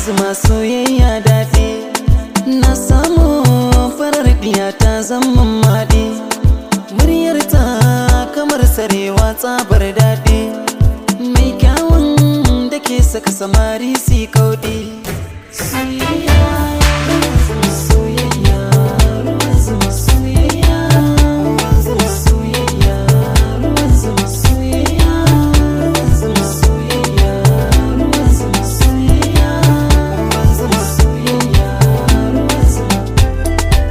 zuma soyayya daɗi na samu farar ɗiya ta zama maɗi muryar ta kamar sarewa tsabar daɗi mai kyawun da ke saka samari si kauɗi soyayya ruwan zuma soyayya ruwan zuma soyayya ruwan zuma soyayya ruwan zuma soyayya ruwan zuma soyayya ruwan zuma soyayya ruwan zuma soyayya ruwan zuma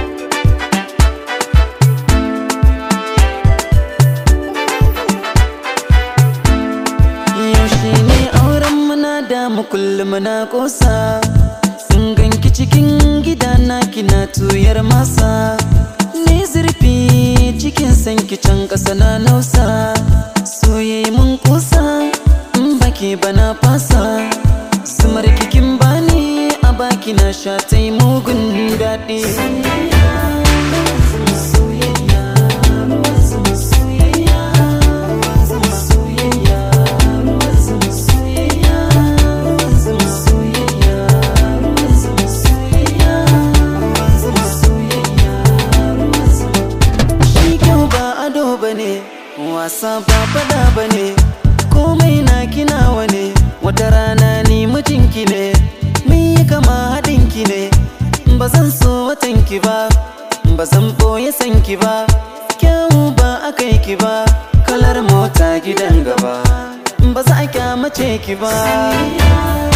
yaushe ne auren muna da mu kullum na kosa sun ganki cikin gida na kina tuyar masa ne zurfi cikin sanki can ƙasa na nausa soyayya mun kusa in baki bana fasa zumar kikin bani a baki na sha ta yi mugun daɗi Shi kyau ba ado bane wasa ba fada bane komai na kinawa ne wata rana ni mijinki ne mun yi kama haɗinki ne ba zan so watanki ba ba zan ɓoye sanki ba kyau ba aka yi ki ba kalar mota gidan gaba ba za a kyamace ki ba